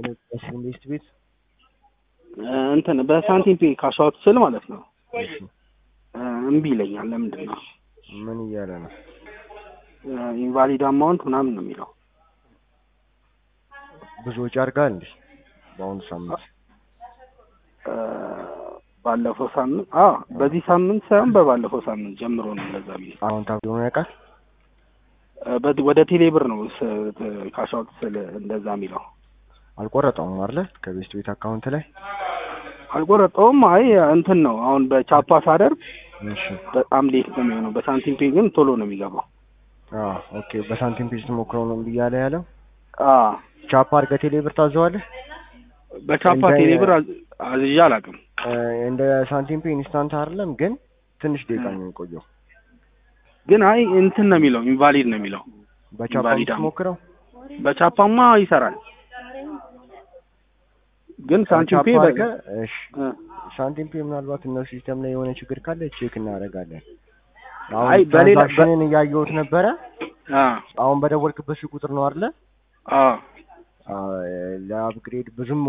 ኤሌክትሪክ ኢንቨስት ቤት እንትን በሳንቲም ፔ ካሻውት ስል ማለት ነው እሺ፣ እምቢ ይለኛል። ለምንድን ነው ምን እያለ ነው? ኢንቫሊድ አማውንት ምናምን ነው የሚለው። ብዙ ወጪ አድርጋል እንዴ? በአሁኑ ሳምንት እ፣ ባለፈው ሳምንት አ በዚህ ሳምንት ሳይሆን በባለፈው ሳምንት ጀምሮ ነው እንደዛ የሚለው። አሁን ታብሎ ነው ያውቃል። እ፣ በ- ወደ ቴሌብር ነው ካሻውት ስል እንደዛ የሚለው። አልቆረጠውም አይደለ? ከቤስት ቤት አካውንት ላይ አልቆረጠውም። አይ እንትን ነው አሁን በቻፓ ሳደርግ እሺ። በጣም ሌት ነው የሚሆነው። በሳንቲም ፔ ግን ቶሎ ነው የሚገባው። አዎ ኦኬ። በሳንቲም ፔጅ ትሞክረው ነው ብያለ ያለው አ ቻፓ አድርገህ ቴሌብር ታዘዋለህ። በቻፓ እንደ- ቴሌብር አዝ- አዝዤ አላውቅም። እ፣ እንደ ሳንቲም ፔ ኢንስታንት አይደለም ግን ትንሽ ደቂቃ ነው የሚቆየው። ግን አይ እንትን ነው የሚለው ኢንቫሊድ ነው የሚለው። በቻፓ ኢንቫሊድ አም- ትሞክረው በቻፓማ ይሰራል። ግን ሳንቲም ቻፓ ፔ በ- አድርገህ እሺ እ፣ ሳንቲም ፔ ምናልባት እነሱ ሲስተም ላይ የሆነ ችግር ካለ ቼክ እናደርጋለን። አይ አሁን በሌላ በ- ትራንዛክሽንን እያየሁት ነበረ። አ አሁን በደወልክበት ስልክ ቁጥር ነው አይደለ? አ አ፣ ለአፕግሬድ ብዙም